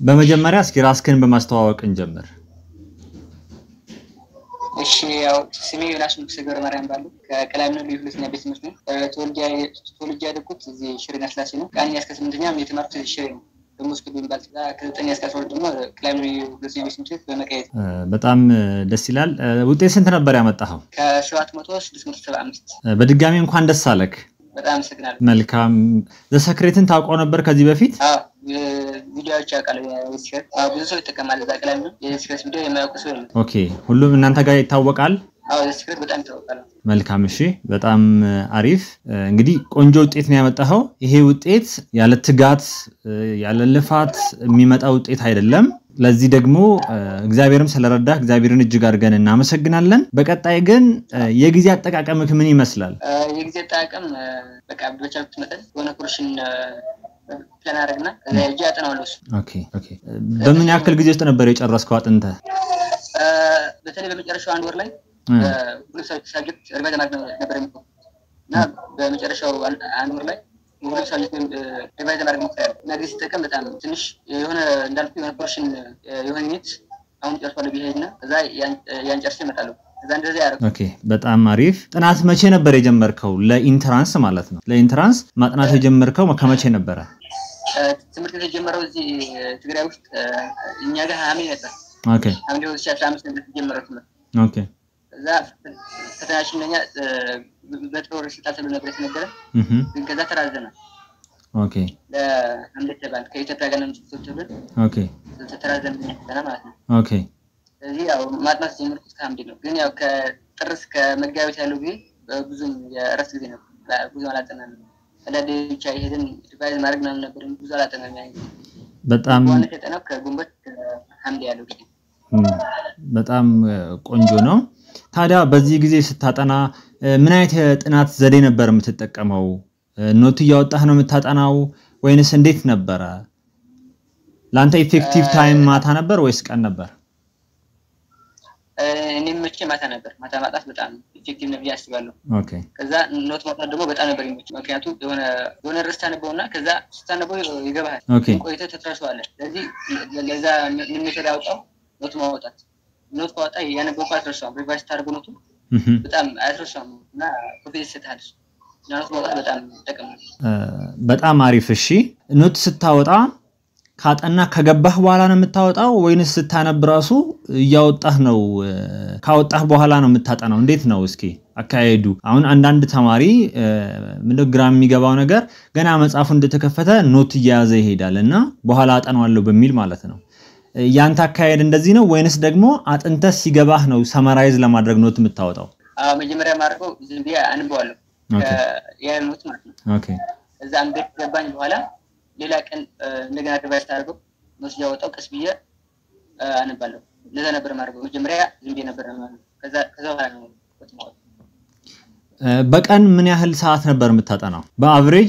በመጀመሪያ እስኪ ራስክን በማስተዋወቅ እንጀምር። እሺ ያው ስሜ ዮናስ ንጉሴ ገብረ ማርያም ባሉ ከቀላሚ ልዩ ሁለተኛ ቤት ትምህርት ነው። ተወልጄ ያደግኩት እዚህ ሽሬና ስላሴ ነው። ከአንደኛ እስከ ስምንተኛ የተማርኩት እዚህ ሽሬ ነው። ደግሞ እስከ የሚባል ከዘጠኛ እስከ አስራ ሁለት ደግሞ ቀላሚ ልዩ ሁለተኛ ቤት ትምህርት ቤት በመቀየት በጣም ደስ ይላል። ውጤት ስንት ነበር ያመጣኸው? ከሰባት መቶ ስድስት መቶ ሰባ አምስት በድጋሚ እንኳን ደስ አለክ። በጣም አመሰግናለሁ። መልካም። ዘሰክሬትን ታውቀው ነበር ከዚህ በፊት? ቪዲዮዎች ያውቃል። የስክረት ብዙ ሰው ይጠቀማል። እዛ ቀላሚ ነው የስክረት ቪዲዮ የማያውቁ ሰው የለም። ኦኬ፣ ሁሉም እናንተ ጋር ይታወቃል። አዎ የስክረት በጣም ይታወቃል። መልካም እሺ፣ በጣም አሪፍ። እንግዲህ ቆንጆ ውጤት ነው ያመጣኸው። ይሄ ውጤት ያለ ትጋት ያለ ልፋት የሚመጣ ውጤት አይደለም። ለዚህ ደግሞ እግዚአብሔርም ስለረዳህ እግዚአብሔርን እጅግ አድርገን እናመሰግናለን። በቀጣይ ግን የጊዜ አጠቃቀምክ ምን ይመስላል? የጊዜ አጠቃቀም በቃ በቻልኩት መጠን የሆነ ኩርሽን ፕላን አደረግና ከዛ ሄጄ አጠናዋለሁ። እሱ ኦኬ ኦኬ። በምን ያክል ጊዜ ውስጥ ነበር የጨረስከው አጥንተህ? በተለይ በመጨረሻው አንድ ወር ላይ ሁለት ሳብጀክት ሪቫይዝ ማድረግ ነበር የሚሆነው እና በመጨረሻው አንድ ወር ላይ ሁለት ሳብጀክት ሪቫይዝ ማድረግ ሞክሬያለሁ እና ጊዜ ሲጠቀም በጣም ትንሽ የሆነ እንዳልኩ የሆነ ፖርሽን የሆነ ዩኒት አሁን ጨርሷለሁ ብሄድ እና ከዛ ያን ጨርሼ እመጣለሁ። ከዛ እንደዚያ ያደረኩት። ኦኬ በጣም አሪፍ። ጥናት መቼ ነበር የጀመርከው? ለኢንትራንስ ማለት ነው። ለኢንትራንስ ማጥናት የጀመርከው ከመቼ ነበረ? ትምህርት ቤት የጀመረው እዚህ ትግራይ ውስጥ እኛ ጋር ሐምሌ ነበር። ኦኬ ሐምሌ ሁለት ሺህ አስራ አምስት ነበር የተጀመረው ትምህርት። ኦኬ ከዛ ፈተናችን ለኛ በጥር ስልጣን ተብሎ ነበር የተነገረ፣ እህ ግን ከዛ ተራዘመ። ኦኬ ለሐምሌ ተባል ከኢትዮጵያ ጋር ነው የምትሰጥ ተብሎ ኦኬ ተራዘመ ፈተና ማለት ነው። ኦኬ ስለዚህ ያው ማጥናት የጀመርኩት ከሐምሌ ነው። ግን ያው ከጥር እስከ መጋቢት ያለው ጊዜ ብዙም የእረፍት ጊዜ ነበር። ብዙም አላጠናንም። አንዳንዴ ብቻ ይሄድን ሪቫይዝ ማድረግ ምናምን ነበር። ብዙ አላጠናንም። ያ ጊዜ በጣም በዋነት የጠናው ከግንቦት ከሐምሌ ያለው ጊዜ በጣም ቆንጆ ነው። ታዲያ በዚህ ጊዜ ስታጠና ምን አይነት የጥናት ዘዴ ነበር የምትጠቀመው? ኖት እያወጣህ ነው የምታጠናው ወይንስ እንዴት ነበረ? ለአንተ ኢፌክቲቭ ታይም ማታ ነበር ወይስ ቀን ነበር? እኔም መቼ ማታ ነበር። ማታ ማጣት በጣም ኢፌክቲቭ ነው ብዬ አስባለሁ። ኦኬ ከዛ ኖት ማውጣት ደግሞ በጣም ነበር የሚመች። ምክንያቱም የሆነ የሆነ ርዕስ ታነበውና ከዛ ስታነበው ይገባሃል፣ ኦኬ ቆይተህ ትረሳዋለህ። ስለዚህ ለዛ ምን ሜተድ ያወጣው ኖት ማውጣት። ኖት ካወጣ ያነበብኩ አትረሳውም። ሪቫይዝ ስታደርገው ኖቱ እህ በጣም አያስረሳውም እና ኮንፊደንስ ይሰጥሃል። እሱ እና ኖት ማውጣት በጣም ጠቅም ነው። በጣም አሪፍ። እሺ ኖት ስታወጣ ካጠና ከገባህ በኋላ ነው የምታወጣው ወይንስ ስታነብ ራሱ እያወጣህ ነው? ካወጣህ በኋላ ነው የምታጠናው? እንዴት ነው እስኪ አካሄዱ? አሁን አንዳንድ ተማሪ ምንድነው ግራ የሚገባው ነገር ገና መጽሐፉ እንደተከፈተ ኖት እየያዘ ይሄዳል እና በኋላ አጠናዋለሁ በሚል ማለት ነው። ያንተ አካሄድ እንደዚህ ነው ወይንስ ደግሞ አጥንተህ ሲገባህ ነው ሰመራይዝ ለማድረግ ኖት የምታወጣው? አዎ መጀመሪያ ማድረገው ዝም ብዬ አንበዋለሁ ኦኬ ያ ኖት ማለት ነው። ኦኬ እዛ አንቤት ገባኝ በኋላ ሌላ ቀን እንደገና ሪቫይዝ ታደርገው ኖት እያወጣው ቀስ ብዬ አነባለሁ። እንደዛ ነበር ማድረገው። መጀመሪያ ዝም ብዬ ነበር ማለት ነው። ከዛ ከዛ በኋላ ነው ኖት የማወጣው። በቀን ምን ያህል ሰዓት ነበር የምታጠናው በአቭሬጅ?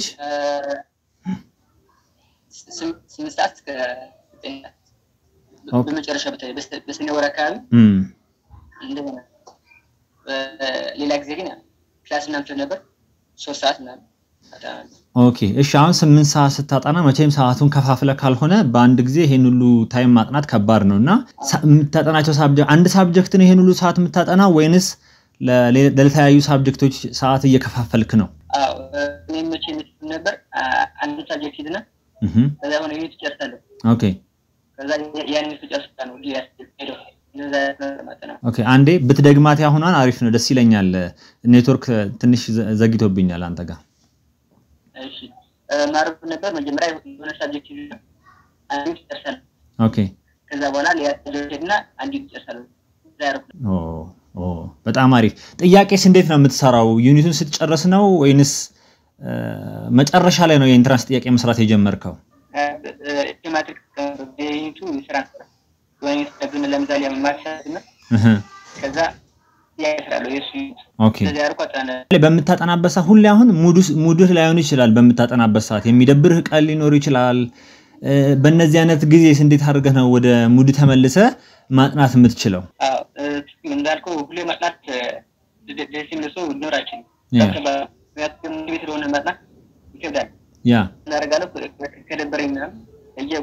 ስምንት ሰዓት እስከ ዘጠኝ ሰዓት ኦኬ። በመጨረሻ በተለይ በስተ- በሰኔ ወር አካባቢ እም፣ እንደገና ሌላ ጊዜ ግን ያው ክላስ ምናምን ስለነበር ሶስት ሰዓት ምናምን አጠናለሁ። ኦኬ እሺ። አሁን ስምንት ሰዓት ስታጠና መቼም ሰዓቱን ከፋፍለ ካልሆነ በአንድ ጊዜ ይሄን ሁሉ ታይም ማጥናት ከባድ ነው እና ሳ- የምታጠናቸው ሳብጀክት አንድ ሳብጀክት ነው ይሄን ሁሉ ሰዓት የምታጠና ወይንስ ለሌ- ለተለያዩ ሳብጀክቶች ሰዓት እየከፋፈልክ ነው? አዎ እኔ መቼ የምትል ነበር አ- አንድ ሳብጀክት ሂድና እህ፣ ከዛ የሆነ ዩኒት ጨርሳለሁ። ኦኬ ከዛ ያን ዩኒት ጨርሳ ነው ዲ ሄደው እንደዛ ማጠናው ኦኬ። አንዴ ብትደግማት ያሁኗን አሪፍ ነው፣ ደስ ይለኛል። ኔትወርክ ትንሽ ዘ- ዘግይቶብኛል አንተ ጋር። እሺ ማረፍ ነበር መጀመሪያ የሆነ ሳብጀክት ሂድና አንድ ዩኒት ጨርሳለሁ። ኦኬ ከዛ በኋላ ሌላ ሳብጀክት ሂድና አንድ ዩኒት ጨርሳለሁ። እዛ ያደረኩት ኦ ኦ በጣም አሪፍ። ጥያቄስ እንዴት ነው የምትሰራው? ዩኒቱን ስትጨርስ ነው ወይንስ እ፣ መጨረሻ ላይ ነው የኢንትራንስ ጥያቄ መስራት የጀመርከው? ቴማትሪክ ዩኒቱ ስራ ነበር የሆነ ዩኒት ነበር ለምሳሌ ማሳት እና እህ፣ ከዛ ጥያቄ ስራለሁ የእሱ ዩኒት ኦኬ እንደዛ ያደርኩ አጠናለ በምታጠናበት ሰዓት ሁሌ አሁን ሙዱ- ሙድህ ላይሆን ይችላል። በምታጠናበት ሰዓት የሚደብርህ ቀን ሊኖር ይችላል። እ፣ በእነዚህ አይነት ጊዜስ እንዴት አድርገህ ነው ወደ ሙድ ተመልሰ ማጥናት የምትችለው? አዎ እንዳልከው ሁሌ ማጥናት ደ- ደስ የሚል ሰው ሊኖር አይችልም። ያ ምክንያቱም ቤት ስለሆነ ማጥናት ይከብዳል። ያ እናደርጋለሁ ከደበረኝ ምናምን እየ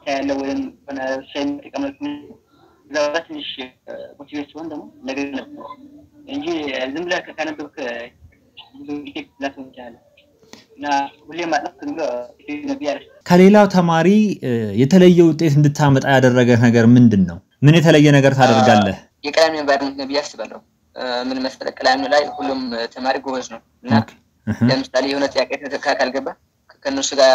ያለው ወይም ሆነ ሻይ የሚጠቀምለት እዛ በኋላ ትንሽ ሞቲቬት ሲሆን ደግሞ ነገር ነው እንጂ ዝም ብለህ ካነበብክ ብዙ ኢፌክት ላትሆን ይችላል እና ሁሌም ማጥናት ዝም ብሎ ኢፌክት ነው ብዬ አላስብም። ከሌላው ተማሪ የተለየ ውጤት እንድታመጣ ያደረገ ነገር ምንድን ነው? ምን የተለየ ነገር ታደርጋለህ? የቀላሚ ኤንቫይሮንመንት ነው ብዬ አስባለሁ። ምን መሰለህ ቀላሚ ላይ ሁሉም ተማሪ ጎበዝ ነው እና ለምሳሌ የሆነ ጥያቄ ካልገባ ከእነሱ ጋር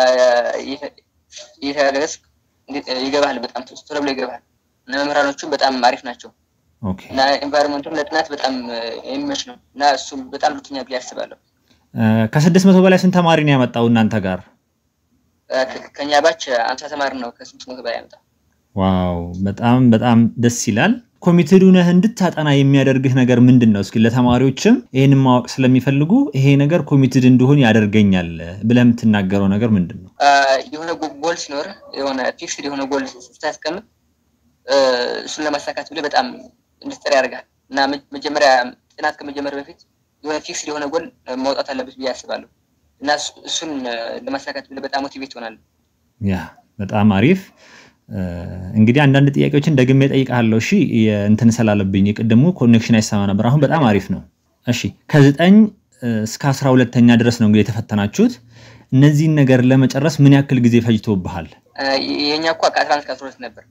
እየተጋገዝክ ይገባሃል። በጣም ቶሎ ብሎ ይገባሃል እና መምህራኖቹም በጣም አሪፍ ናቸው እና ኤንቫይሮንመንቱም ለጥናት በጣም የሚመች ነው እና እሱም በጣም ልትኛ ብዬ አስባለሁ። ከስድስት መቶ በላይ ስንት ተማሪ ነው ያመጣው እናንተ ጋር? ከኛ ባች አምሳ ተማሪ ነው ከስድስት መቶ በላይ ያመጣው። ዋው በጣም በጣም ደስ ይላል። ኮሚትድ ነህ እንድታጠና የሚያደርግህ ነገር ምንድን ነው? እስኪ ለተማሪዎችም ይህንን ማወቅ ስለሚፈልጉ ይሄ ነገር ኮሚትድ እንድሆን ያደርገኛል ብለህ የምትናገረው ነገር ምንድን ነው? የሆነ ጎል ሲኖር የሆነ ፊክስድ የሆነ ጎል ስታስቀምጥ እሱን ለማሳካት ብለህ በጣም እንድትጠር ያደርጋል እና መጀመሪያ ጥናት ከመጀመር በፊት የሆነ ፊክስድ የሆነ ጎል ማውጣት አለበት ብዬ አስባለሁ እና እሱን ለማሳካት ብለህ በጣም ሞቲቬት ትሆናለህ። ያ በጣም አሪፍ እንግዲህ አንዳንድ ጥያቄዎችን ደግሜ እጠይቅሃለሁ። እሺ እንትን ስላለብኝ የቅድሙ ኮኔክሽን አይሰማ ነበር። አሁን በጣም አሪፍ ነው። እሺ ከዘጠኝ እስከ አስራ ሁለተኛ ድረስ ነው እንግዲህ የተፈተናችሁት። እነዚህን ነገር ለመጨረስ ምን ያክል ጊዜ ፈጅቶብሃል? የእኛ እኮ ከአስራ አንድ እስከ አስራ ሁለት ነበር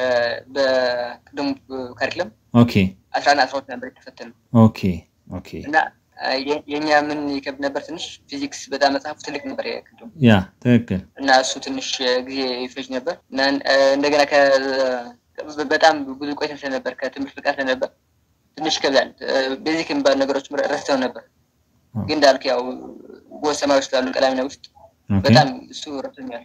በቅድሙ ካሪክለም ኦኬ አስራ አንድ አስራ ሁለት ነበር የተፈተነው ኦኬ ኦኬ እና የእኛ ምን ይከብድ ነበር ትንሽ ፊዚክስ በጣም መጽሐፉ ትልቅ ነበር የቅድሙ ያ ትክክል እና እሱ ትንሽ ጊዜ ይፈጅ ነበር እና እንደገና በጣም ብዙ ቆይተን ስለነበር ከትምህርት ፍቃድ ስለነበር ትንሽ ይከብዳል። ቤዚክ የሚባሉ ነገሮች ረስተው ነበር። ግን እንዳልክ ያው ጎል ሰማይ ውስጥ ያሉ ቀላሚና ውስጥ በጣም እሱ ረድቶኛል።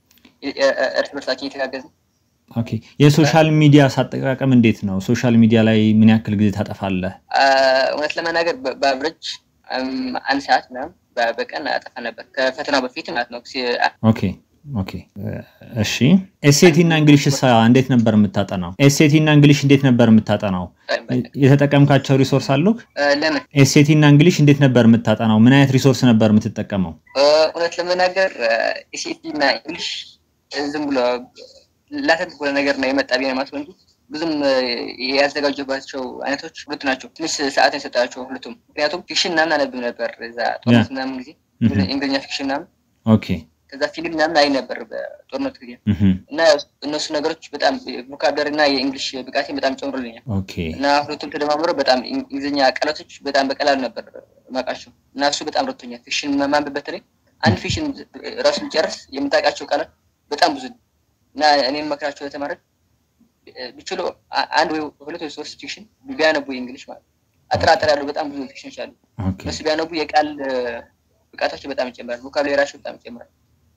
እርስ በርሳችን እየተጋገዝን ኦኬ የሶሻል ሚዲያ ሳጠቃቀም እንዴት ነው? ሶሻል ሚዲያ ላይ ምን ያክል ጊዜ ታጠፋለህ? እውነት ለመናገር በአብረጅ አንድ ሰዓት ምናምን በቀን አጠፋ ነበር ከፈተናው በፊት ማለት ነው። ኦኬ ኦኬ እሺ። ኤስኤቲ እና እንግሊሽ እንዴት ነበር የምታጠናው? ኤስኤቲ እና እንግሊሽ እንዴት ነበር የምታጠናው? የተጠቀምካቸው ሪሶርስ አሉ? ለምን ኤስኤቲ እና እንግሊሽ እንዴት ነበር የምታጠናው? ምን አይነት ሪሶርስ ነበር የምትጠቀመው? እውነት ለመናገር ኤስኤቲ እና እንግሊሽ ዝም ብሎ ላተንት በሆነ ነገር ነው የመጣ ብዬ ማለት እንጂ ብዙም ያዘጋጀባቸው አይነቶች ሁለቱ ናቸው። ትንሽ ሰዓት የሰጣቸው ሁለቱም። ምክንያቱም ፊክሽን ምናምን አነብብ ነበር እዛ ጦርነት ምናምን ጊዜ እንግሊዝኛ ፊክሽን ምናምን ኦኬ ከዛ ፊልም ምናምን አይ ነበር በጦርነት ጊዜ እና እነሱ ነገሮች በጣም ቮካብለሪ እና የእንግሊሽ ብቃቴን በጣም ጨምሮልኛል ኦኬ እና ሁለቱም ተደማምሮ በጣም እንግሊዝኛ ቃላቶች በጣም በቀላሉ ነበር ማውቃቸው እና እሱ በጣም ረድቶኛል። ፊክሽን ማንበብ በተለይ አንድ ፊክሽን ራሱ ጨርስ የምታውቃቸው ቃላት በጣም ብዙ እና እኔ የምመክራቸው ለተማሪዎች ቢችሉ አንድ ወይ ሁለት ወይ ሶስት ፊክሽን ቢያነቡ የእንግሊሽ ማለት አጠራጠር ያሉ በጣም ብዙ ፊክሽኖች አሉ። እነሱ ቢያነቡ የቃል ብቃታቸው በጣም ይጨምራል፣ ቮካብሌራቸው በጣም ይጨምራል።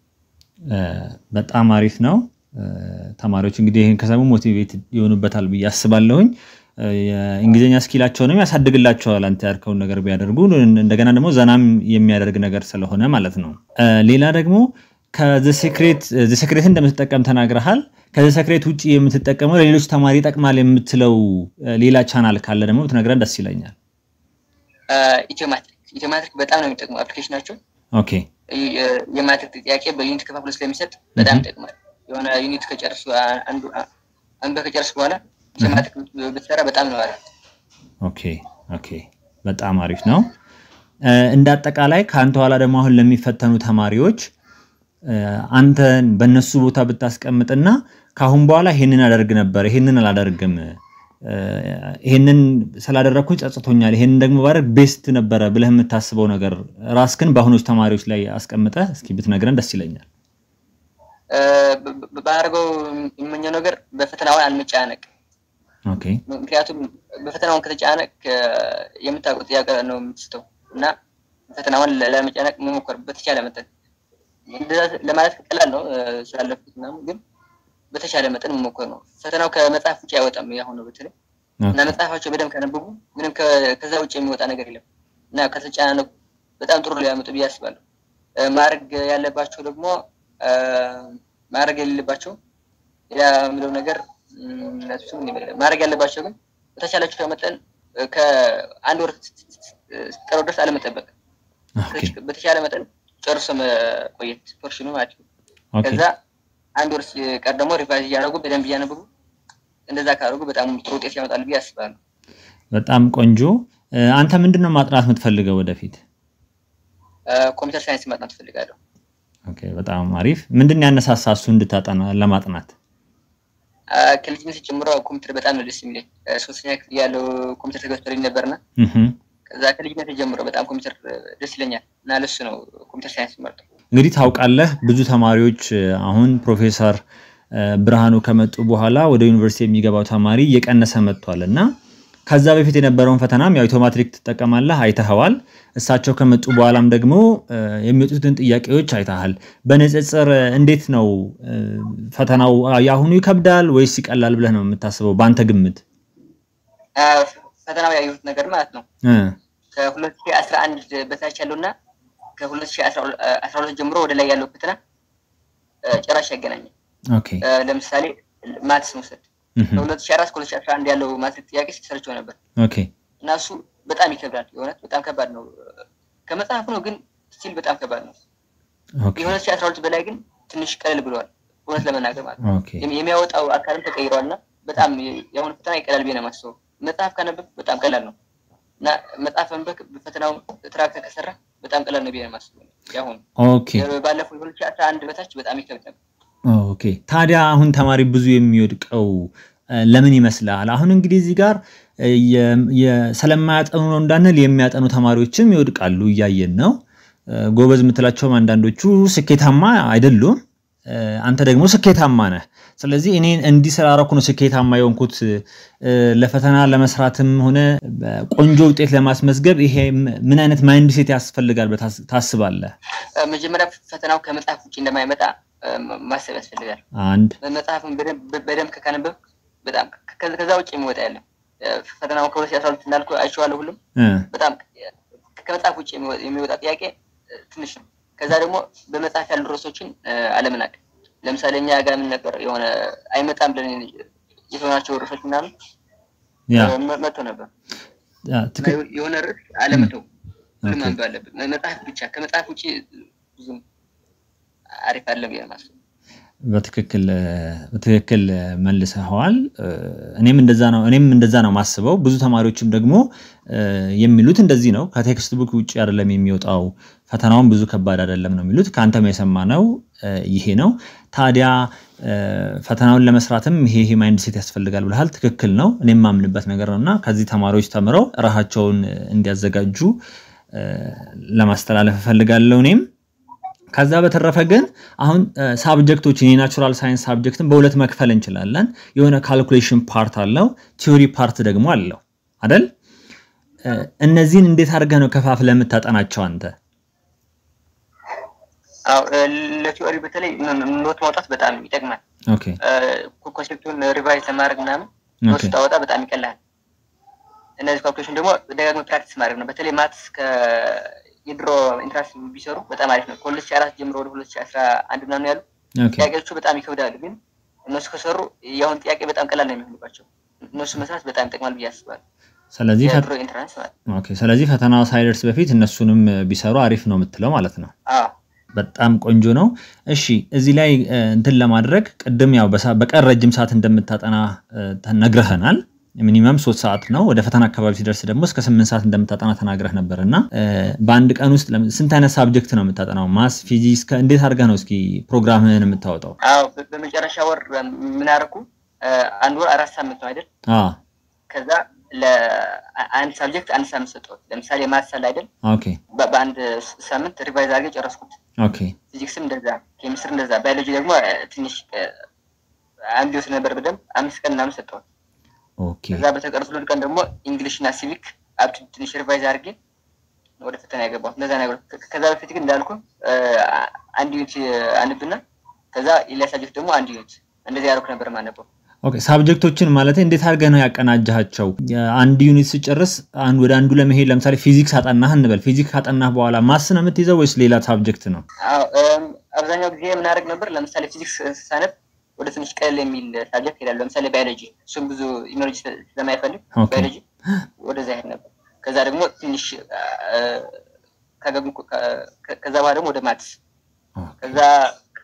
በጣም አሪፍ ነው። ተማሪዎች እንግዲህ ይህን ከሰሙ ሞቲቬት ይሆኑበታል ብዬ አስባለሁኝ። የእንግሊዝኛ ስኪላቸውንም ያሳድግላቸዋል አንተ ያልከውን ነገር ቢያደርጉ፣ እንደገና ደግሞ ዘናም የሚያደርግ ነገር ስለሆነ ማለት ነው። ሌላ ደግሞ ከዘሴክሬት እንደምትጠቀም ተናግረሃል። ከዘሴክሬት ውጭ የምትጠቀመው ለሌሎች ተማሪ ይጠቅማል የምትለው ሌላ ቻናል ካለ ደግሞ ብትነግረን ደስ ይለኛል። ኢትዮማትሪክ ኢትዮማትሪክ በጣም ነው የሚጠቅሙ አፕሊኬሽናቸው። ኦኬ የማትሪክ ጥያቄ በዩኒት ከፋፍሎ ስለሚሰጥ በጣም ይጠቅማል። የሆነ ዩኒት ከጨርሱ አንዱ አንዱ ከጨርሱ በኋላ ኢትዮማትሪክ ብትሰራ በጣም ነው አሪፍ። ኦኬ ኦኬ በጣም አሪፍ ነው። እንደ አጠቃላይ ከአንተ ኋላ ደግሞ አሁን ለሚፈተኑ ተማሪዎች አንተን በእነሱ ቦታ ብታስቀምጥና ከአሁን በኋላ ይሄንን አደርግ ነበር፣ ይሄንን አላደርግም፣ ይሄንን ስላደረግኩኝ ጸጽቶኛል፣ ይሄንን ደግሞ ባደርግ ቤስት ነበረ ብለህ የምታስበው ነገር ራስክን በአሁኖች ተማሪዎች ላይ አስቀምጠህ እስኪ ብትነግረን ደስ ይለኛል። ባደርገው የምመኘው ነገር በፈተናውን አልመጨናነቅ። ኦኬ ምክንያቱም በፈተናውን ከተጨናነቅ የምታውቀው ጥያቄ ነው የምትስተው እና ፈተናውን ለመጨነቅ መሞከር በተቻለ መጠን ለማለት ቀላል ነው ስላለፍኩት ምናምን፣ ግን በተቻለ መጠን መሞከር ነው። ፈተናው ከመጽሐፍ ውጭ አይወጣም። ያሁኑ በተለይ እና መጽሐፋቸው በደንብ ካነበቡ ምንም ከዛ ውጭ የሚወጣ ነገር የለም እና ከተጨናነቁ በጣም ጥሩ ሊያመጡ ብዬ አስባለሁ። ማድረግ ያለባቸው ደግሞ ማድረግ የሌለባቸው ሌላ የምለው ነገር እሱም ማድረግ ያለባቸው ግን በተቻላቸው መጠን ከአንድ ወር ቀረው ድረስ አለመጠበቅ፣ በተቻለ መጠን ጨርሶ መቆየት ፖርሽኑ ማለት ነው። ከዛ አንድ ወር ሲቀር ደግሞ ሪቫይዝ እያደረጉ በደንብ እያነበቡ እንደዛ ካደረጉ በጣም ጥሩ ውጤት ያመጣሉ ብዬ አስባለሁ። በጣም ቆንጆ። አንተ ምንድን ነው ማጥናት የምትፈልገው ወደፊት? ኮምፒውተር ሳይንስ ማጥናት እፈልጋለሁ። ኦኬ፣ በጣም አሪፍ። ምንድን ነው ያነሳሳ እሱ እንድታጠና ለማጥናት? ከልጅነት ጀምሮ ኮምፒውተር በጣም ነው ደስ የሚለኝ። ሶስተኛ ክፍል ያለው ኮምፒውተር ተገዝቶልኝ ነበርና ከዛ ከልጅነት ጀምሮ በጣም ኮምፒውተር ደስ ይለኛል እና ለሱ ነው ኮምፒውተር ሳይንስ መርጠው። እንግዲህ ታውቃለህ ብዙ ተማሪዎች አሁን ፕሮፌሰር ብርሃኑ ከመጡ በኋላ ወደ ዩኒቨርሲቲ የሚገባው ተማሪ እየቀነሰ መጥቷል እና ከዛ በፊት የነበረውን ፈተናም ያው ኢትዮማትሪክ ትጠቀማለህ አይተኸዋል። እሳቸው ከመጡ በኋላም ደግሞ የሚወጡትን ጥያቄዎች አይተሃል። በንጽጽር እንዴት ነው ፈተናው? የአሁኑ ይከብዳል ወይስ ይቀላል ብለህ ነው የምታስበው በአንተ ግምት? ፈተናው ያየሁት ነገር ማለት ነው ከሁለት ሺህ አስራ አንድ በታች ያለውና ከሁለት ሺህ አስራ ሁለት ጀምሮ ወደ ላይ ያለው ፈተና ጭራሽ ያገናኛል። ለምሳሌ ማትስ መውሰድ ከሁለት ሺህ አራት ከሁለት ሺህ አስራ አንድ ያለው ማትሪክ ጥያቄ ሰርቸው ነበር እና እሱ በጣም ይከብዳል። የእውነት በጣም ከባድ ነው። ከመጽሐፍ ነው ግን ስቲል በጣም ከባድ ነው። የሁለት ሺህ አስራ ሁለት በላይ ግን ትንሽ ቀለል ብለዋል። እውነት ለመናገር ማለት ነው የሚያወጣው አካልም ተቀይሯል እና በጣም የአሁኑ ፈተና ይቀላል ብዬ ነው የማስበው። መጽሐፍ ካነበብ በጣም ቀላል ነው እና መጽሐፍ መንበክ በፈተናው ትራክተር ከሰራ በጣም ቀላል ነው ብዬ ነው የማስበው። ያሁኑ ባለፈው የሁለት ሺህ አስራ አንድ በታች በጣም ይከብድ ነበር። ኦኬ ታዲያ አሁን ተማሪ ብዙ የሚወድቀው ለምን ይመስላል? አሁን እንግዲህ እዚህ ጋር ስለማያጠኑ ነው እንዳንል የሚያጠኑ ተማሪዎችም ይወድቃሉ፣ እያየን ነው። ጎበዝ የምትላቸውም አንዳንዶቹ ስኬታማ አይደሉም። አንተ ደግሞ ስኬታማ ነህ። ስለዚህ እኔ እንዲህ ስላደረኩ ነው ስኬታማ የሆንኩት። ለፈተና ለመስራትም ሆነ ቆንጆ ውጤት ለማስመዝገብ ይሄ ምን አይነት ማይንድ ሴት ያስፈልጋል ታስባለህ? መጀመሪያ ፈተናው ከመጽሐፍ ውጭ እንደማይመጣ ማሰብ ያስፈልጋል። አንድ መጽሐፍን በደንብ ከካነበብ በጣም ከዛ ውጭ የሚወጣ ያለም ፈተናው ከሁለት ሺህ አስራ ሁለት እንዳልኩ አይቼዋለሁ። ሁሉም በጣም ከመጽሐፍ ውጭ የሚወጣ ጥያቄ ትንሽ ነው። ከዛ ደግሞ በመጽሐፍ ያሉ ርዕሶችን አለመናቅ። ለምሳሌ እኛ ጋር ምን ነበር የሆነ አይመጣም ብለን የተሆናቸው ርዕሶች ምናምን መጥቶ ነበር። የሆነ ርዕስ አለመተው ሁሉም ማንበብ አለብን። መጽሐፍ ብቻ ከመጽሐፍ ውጭ ብዙም አሪፍ አለ ብዬ ነው በትክክል በትክክል መልሰኸዋል። እኔም እንደዛ ነው እኔም እንደዛ ነው ማስበው። ብዙ ተማሪዎችም ደግሞ የሚሉት እንደዚህ ነው። ከቴክስት ቡክ ውጭ አይደለም የሚወጣው ፈተናውን ብዙ ከባድ አይደለም ነው የሚሉት። ከአንተም የሰማነው ይሄ ነው። ታዲያ ፈተናውን ለመስራትም ይሄ ይሄ ማይንድ ሴት ያስፈልጋል ብለሃል። ትክክል ነው። እኔም የማምንበት ነገር ነው እና ከዚህ ተማሪዎች ተምረው ራሳቸውን እንዲያዘጋጁ ለማስተላለፍ እፈልጋለሁ እኔም ከዛ በተረፈ ግን አሁን ሳብጀክቶችን የናቹራል ሳይንስ ሳብጀክትን በሁለት መክፈል እንችላለን። የሆነ ካልኩሌሽን ፓርት አለው፣ ቲዮሪ ፓርት ደግሞ አለው አደል? እነዚህን እንዴት አድርገህ ነው ከፋፍለህ የምታጠናቸው አንተ? ለቲዮሪ በተለይ ኖት ማውጣት በጣም ይጠቅማል። ኮንሴፕቱን ሪቫይዝ ለማድረግ ምናምን ኖት ስታወጣ በጣም ይቀላል። እነዚህ ካልኩሌሽን ደግሞ ደጋግመህ ፕራክቲስ ማድረግ ነው። በተለይ ማትስ የድሮ ኢንትራንስ ቢሰሩ በጣም አሪፍ ነው። ከሁለት ሺህ አራት ጀምሮ ወደ ሁለት ሺህ አስራ አንድ ምናምን ያሉ ጥያቄዎቹ በጣም ይከብዳሉ፣ ግን እነሱ ከሰሩ የአሁን ጥያቄ በጣም ቀላል ነው የሚሆንባቸው። እነሱ መስራት በጣም ይጠቅማል ብዬ አስባለሁ። ስለዚህ የድሮ ኢንትራንስ ማለት ኦኬ። ስለዚህ ፈተናው ሳይደርስ በፊት እነሱንም ቢሰሩ አሪፍ ነው የምትለው ማለት ነው። አዎ በጣም ቆንጆ ነው። እሺ እዚህ ላይ እንትን ለማድረግ ቅድም ያው በቀን ረጅም ሰዓት እንደምታጠና ነግረህናል። ሚኒመም ሶስት ሰዓት ነው። ወደ ፈተና አካባቢ ሲደርስ ደግሞ እስከ ስምንት ሰዓት እንደምታጠና ተናግረህ ነበር እና በአንድ ቀን ውስጥ ስንት አይነት ሳብጀክት ነው የምታጠናው? ማስ፣ ፊዚክስ እንዴት አድርገህ ነው እስኪ ፕሮግራምህን የምታወጣው? አዎ በመጨረሻ ወር ምን አደረኩ? አንድ ወር አራት ሳምንት ነው አይደል? ከዛ ለአንድ ሳብጀክት አንድ ሳምንት ሰጠሁት። ለምሳሌ ማትስ አለ አይደል? ኦኬ በአንድ ሳምንት ሪቫይዝ አድርጌ ጨረስኩት። ኦኬ ፊዚክስም እንደዛ፣ ኬሚስትሪ እንደዛ፣ ባዮሎጂ ደግሞ ትንሽ አንድ ይወስድ ነበር በደንብ አምስት ቀን ምናምን ሰጠሁት። ኦኬ ከዛ በተቀሩት ሁለት ቀን ደግሞ እንግሊሽ እና ሲቪክ አብት ትንሽ ሪቫይዝ አድርጌ ወደ ፈተና ያገባሁት እንደዛ ነገር። ከዛ በፊት ግን እንዳልኩ አንድ ዩኒት አንብና ከዛ ሌላ ሳብጀክት ደግሞ አንድ ዩኒት እንደዚህ ያደረኩ ነበር ማነበው። ኦኬ ሳብጀክቶችን ማለት እንዴት አድርገህ ነው ያቀናጃቸው? አንድ ዩኒት ስጨርስ ወደ አንዱ ለመሄድ ለምሳሌ ፊዚክስ አጠናህ እንበል። ፊዚክስ ካጠናህ በኋላ ማስ ነው የምትይዘው ወይስ ሌላ ሳብጀክት ነው? አብዛኛው ጊዜ የምናደርግ ነበር። ለምሳሌ ፊዚክስ ሳነብ ወደ ትንሽ ቀለል የሚል ሳብጀክት ሄዳለሁ። ለምሳሌ ባዮሎጂ፣ እሱም ብዙ ኢኖሎጂ ስለማይፈልግ ባዮሎጂ ወደዛ ሄድ ነበር። ከዛ ደግሞ ትንሽ ከዛ በኋላ ደግሞ ወደ ማትስ፣ ከዛ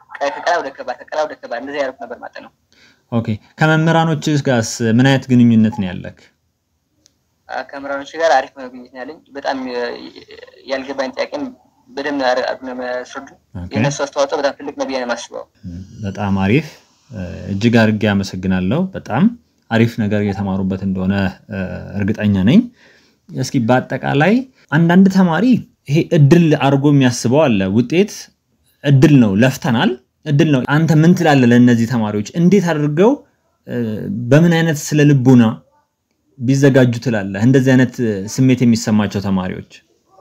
ከቀላ ወደ ከባድ ከቀላ ወደ ከባድ እንደዚህ ያደረኩ ነበር ማለት ነው። ኦኬ ከመምህራኖች ጋርስ ምን አይነት ግንኙነት ነው ያለክ? ከመምህራኖች ጋር አሪፍ ነው ግንኙነት ነው ያለኝ። በጣም ያልገባኝ ጥያቄም በደንብ አድርገው ነው የሚያስረዱ። የእነሱ አስተዋጽኦ በጣም ትልቅ ነው ብዬ ነው የማስበው። በጣም አሪፍ እጅግ አድርጌ አመሰግናለሁ። በጣም አሪፍ ነገር እየተማሩበት እንደሆነ እርግጠኛ ነኝ። እስኪ በአጠቃላይ አንዳንድ ተማሪ ይሄ እድል አድርጎ የሚያስበው አለ። ውጤት እድል ነው፣ ለፍተናል፣ እድል ነው። አንተ ምን ትላለህ ለእነዚህ ተማሪዎች? እንዴት አድርገው በምን አይነት ስለ ልቡና ቢዘጋጁ ትላለህ? እንደዚህ አይነት ስሜት የሚሰማቸው ተማሪዎች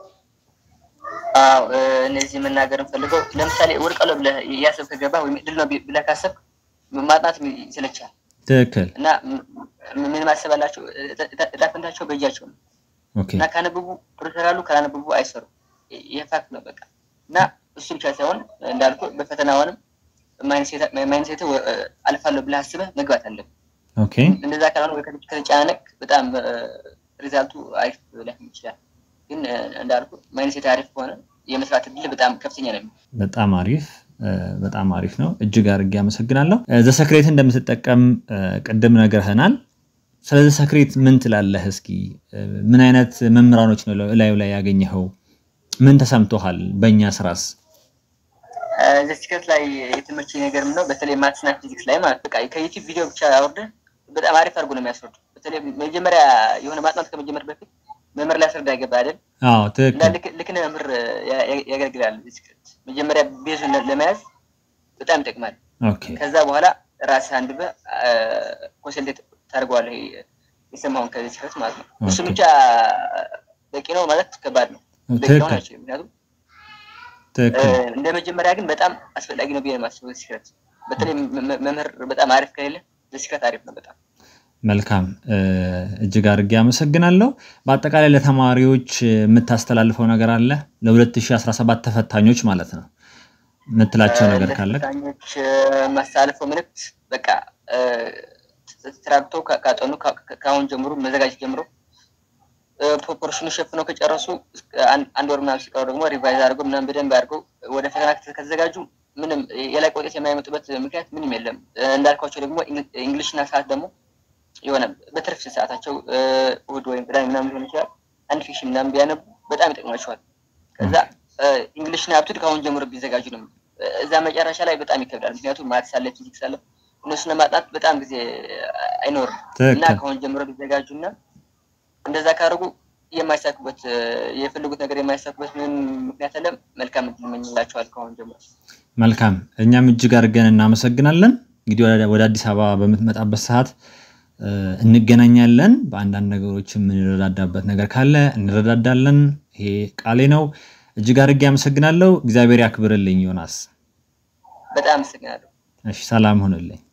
አዎ እነዚህ መናገር እንፈልገው ለምሳሌ ወድቃለሁ ብለህ እያሰብክ ከገባህ ወይም እድል ነው ብለህ ካሰብክ ማጥናት ይሰለቻል። ትክክል እና ምን ማሰብ አላቸው? እጣ ፈንታቸው በእጃቸው ነው እና ካነበቡ ጥሩ ይሰራሉ፣ ካላነበቡ አይሰሩም። ይህ ፋክት ነው በቃ። እና እሱ ብቻ ሳይሆን እንዳልኩ በፈተና ሆንም ማይንሴት አልፋለሁ ብለህ አስበህ መግባት አለብህ። እንደዛ ካልሆነ ወይ ከተጨናነቅ በጣም ሪዛልቱ አሪፍ ላይሆን ይችላል። ግን እንዳልኩ ማይንሴት አሪፍ ከሆነ የመስራት እድል በጣም ከፍተኛ ነው። በጣም አሪፍ በጣም አሪፍ ነው። እጅግ አድርጌ አመሰግናለሁ። ዘሰክሬት እንደምትጠቀም ቅድም ነግረህናል። ስለ ዘሰክሬት ምን ትላለህ? እስኪ ምን አይነት መምህራኖች ነው እላዩ ላይ ያገኘኸው? ምን ተሰምቶሃል? በእኛ ስራስ ዘስክሬት ላይ የተመቸ ነገር ነው። በተለይ ማትስና ፊዚክስ ላይ ማለት በቃ ከዩቲዩብ ቪዲዮ ብቻ አውርደህ በጣም አሪፍ አድርጎ ነው የሚያስረዱ። በተለይ መጀመሪያ የሆነ ማጥናት ከመጀመር በፊት መምህር ሊያስረዳ ይገባ አይደል? አዎ ትክክል። ልክ እንደ መምህር ያገለግላል። ዘስክሬት መጀመሪያ ቤዙን ለመያዝ በጣም ይጠቅማል። ከዛ በኋላ ራስህ አንብበህ ኮንሰልቴት ታደርገዋለህ የሰማውን ከዘስክሬት ማለት ነው። እሱ ብቻ በቂ ነው ማለት ከባድ ነው። በቂ ነው ናቸው ምክንያቱም እንደ መጀመሪያ ግን በጣም አስፈላጊ ነው ብዬ የማስበው ዘስክሬት። በተለይ መምህር በጣም አሪፍ ከሌለ ዘስክሬት አሪፍ ነው በጣም መልካም እጅግ አድርጌ አመሰግናለሁ። በአጠቃላይ ለተማሪዎች የምታስተላልፈው ነገር አለ? ለ2017 ተፈታኞች ማለት ነው የምትላቸው ነገር ካለ? ተፈታኞች የማስተላልፈው መልዕክት በቃ ተራግቶ ካጠኑ ከአሁን ጀምሮ መዘጋጀት ጀምሮ ፕሮፖርሽኑ ሸፍነው ከጨረሱ አንድ ወር ምናምን ሲቀሩ ደግሞ ሪቫይዝ አድርገው ምናምን በደንብ አድርገው ወደ ፈተና ከተዘጋጁ ምንም የላቀ ውጤት የማይመጡበት ምክንያት ምንም የለም። እንዳልኳቸው ደግሞ እንግሊሽና ሰዓት ደግሞ የሆነ በትርፍ ሰዓታቸው እሑድ ወይም ቅዳሜ ምናምን ሊሆን ይችላል አንድ ፊክሽን ምናምን ቢያነቡ በጣም ይጠቅማቸዋል። ከዛ እንግሊሽና አፕቱድ ከአሁን ጀምሮ ቢዘጋጁ ነው። እዛ መጨረሻ ላይ በጣም ይከብዳል። ምክንያቱም ማትስ አለ፣ ፊዚክስ አለ። እነሱን ለማጥናት በጣም ጊዜ አይኖርም እና ከአሁን ጀምሮ ቢዘጋጁ እና እንደዛ ካደረጉ የማይሳኩበት የፈለጉት ነገር የማይሳኩበት ምንም ምክንያት አለም። መልካም እድል እመኝላቸዋል ከአሁን ጀምሮ። መልካም እኛም እጅግ አድርገን እናመሰግናለን። እንግዲህ ወደ አዲስ አበባ በምትመጣበት ሰዓት እንገናኛለን። በአንዳንድ ነገሮች የምንረዳዳበት ነገር ካለ እንረዳዳለን። ይሄ ቃሌ ነው። እጅግ አድርጌ አመሰግናለሁ። እግዚአብሔር ያክብርልኝ ዮናስ። በጣም አመሰግናለሁ። እሺ፣ ሰላም ሆንልኝ።